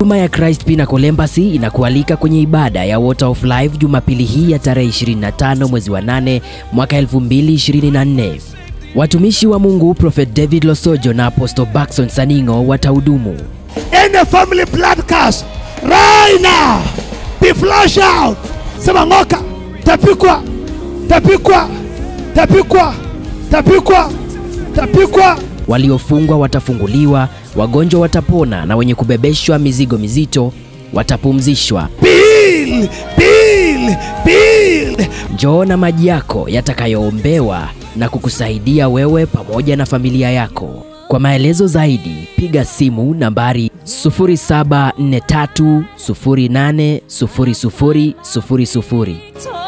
Huduma ya Christ Pinnacle Embassy inakualika kwenye ibada ya Water of Life Jumapili hii ya tarehe 25 mwezi wa 8 mwaka 2024. Watumishi wa Mungu Prophet David Losojo na Apostle Baxon Saningo watahudumu. Any family blood curse right now be flushed out. Sema ng'oka, tapikwa, tapikwa, tapikwa, tapikwa, tapikwa. Waliofungwa watafunguliwa, wagonjwa watapona na wenye kubebeshwa mizigo mizito watapumzishwa. Bill, Bill, Bill. Njoo na maji yako yatakayoombewa na kukusaidia wewe pamoja na familia yako. Kwa maelezo zaidi, piga simu nambari 0743080000.